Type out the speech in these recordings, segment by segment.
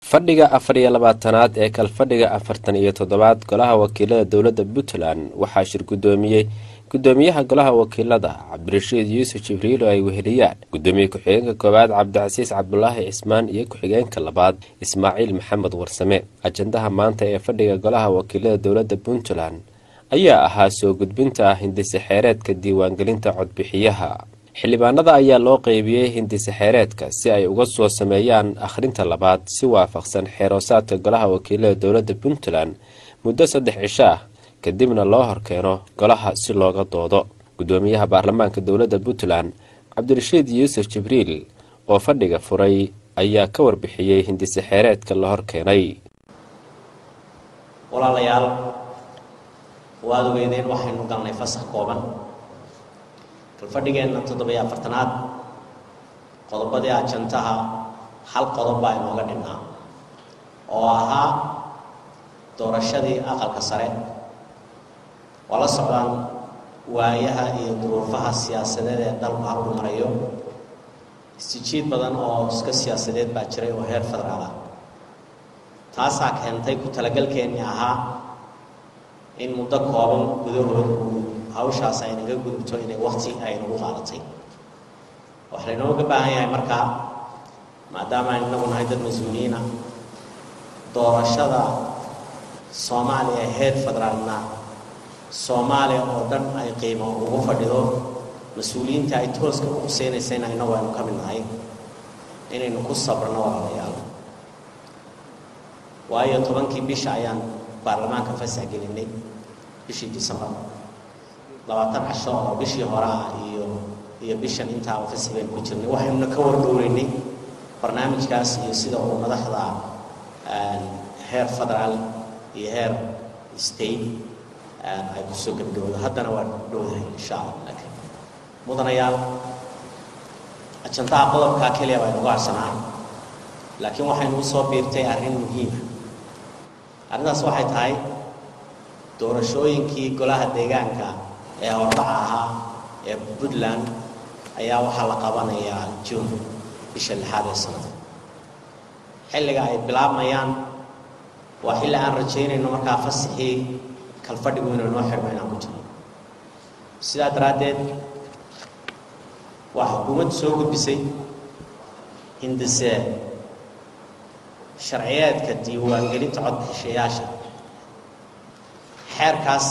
fadhiga afar iyo labaatanaad ee kalfadhiga afartan iyo toddobaad golaha wakiilada dowladda puntland waxaa shir guddoomiyey gudoomiyaha golaha wakiilada cabdirashiid yuusuf jibriil oo ay weheliyaan gudoomiye ku-xigeenka koowaad cabdicasiis cabdulaahi cismaan iyo ku-xigeenka labaad ismaaciil maxamed warsame ajandaha maanta ee fadhiga golaha wakiilada dowladda puntland ayaa ahaa soo gudbinta hindise xeereedka diiwaangelinta codbixiyaha xildhibaanada ayaa loo qeybiyey hindise xeereedka si ay uga soo sameeyaan akhrinta labaad si waafaqsan xeeroosaadka golaha wakiilada dowladda puntland muddo saddex cisho ah kadibna loo horkeeno golaha si looga doodo gudoomiyaha baarlamaanka dowladda puntland cabdirashiid yuusuf jibriil oo fadhiga furay ayaa ka warbixiyey hindise xeereedka la horkeenay walaalayaal waad ogeydeen waxaynu galnay fasax kooban kalfadhigeenna toddobiyo afartanaad qodobadii ajantaha hal qodob baa inooga dhinnaa oo ahaa doorashadii aqalka sare waa la socdaan waayaha iyo duruufaha siyaasadeed ee dalku halku marayo istijiid badan oo iska siyaasadeed baa jiray oo heer federaal ah taasaa keentay ku talagalkeennii ahaa in muddo kooban gudahood uu hawshaas aynaga gudubto inay wakti aynagu qaadatay waxaa laynooga baahan yahay markaa maadaama aynu inagu nahay dad mas-uuliyiina doorashada soomaaliya heer federaalna soomaaliya oo dhan ay qiimo ugu fadhido mas-uuliyiinta ay tooska u quseynaysa in inagu aynu ka mid nahay inaynu ku sabrno walaalayaal waayo tobankii bisha ayaan baarlamaanka fasax gelinay bishii decembar labaatan casho oo bishii hore ah iyo iyo bishan intaaba fasax baynu ku jirnay waxaynuna ka wardhowreynay barnaamijkaas iyo sida uu madaxda heer federaal iyo heer state ay kusoo gebgaboodo haddana waa dhowdahay insha allah laakiin mudanayaal ajantaha qodobkaa keliya baynu uga harsanahay laakiin waxaynu usoo biirtay arrin muhiima arrintaas waxay tahay doorashooyinkii golaha deegaanka ee hordhaca ahaa ee puntland ayaa waxaa la qabanayaa june bisha lixaad ee sanada xilliga ay bilaabmayaan waa xilli aan rajaynayno markaa fasaxii kalfadhigu inuu noo xidhmo inaan ku jirno sidaa daraaddeed waa xukuumaddu soo gudbisay hindise sharciyeedka diiwaangelinta codbixishayaasha xeerkaas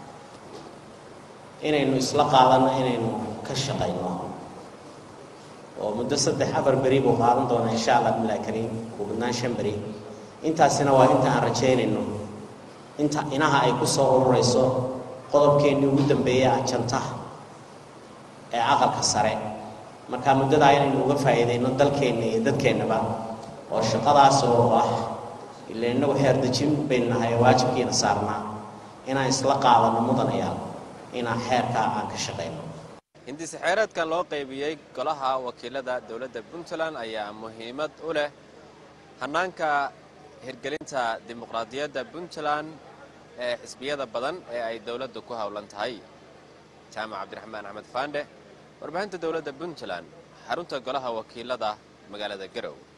inaynu isla qaadanno inaynu ka shaqayno oo muddo saddex afar beri buu qaadan doonaa insha allah bilahi kariim ugu badnaan shan beri intaasina waa inta aan rajaynayno inta inaha ay ku soo ururayso qodobkeennii ugu dambeeyey ajantaha ee aqalka sare markaa muddadaa inaynu uga faa'iidayno dalkeenna iyo dadkeennaba oo shaqadaas oo ah ila innagu xeerdejin baynu nahay waajibkiina saarnaa inaan isla qaadano mudanayaal inaan xeerkaa aan ka shaqayno hindise xeereedkan loo qaybiyey golaha wakiilada dowladda puntland ayaa muhiimad u leh hannaanka hirgelinta dimuqraadiyadda puntland ee xisbiyada badan ee ay dowladdu ku howlan tahay jaamac cabdiraxmaan axmed faandhe warbaahinta dowladda puntland xarunta golaha wakiilada magaalada garow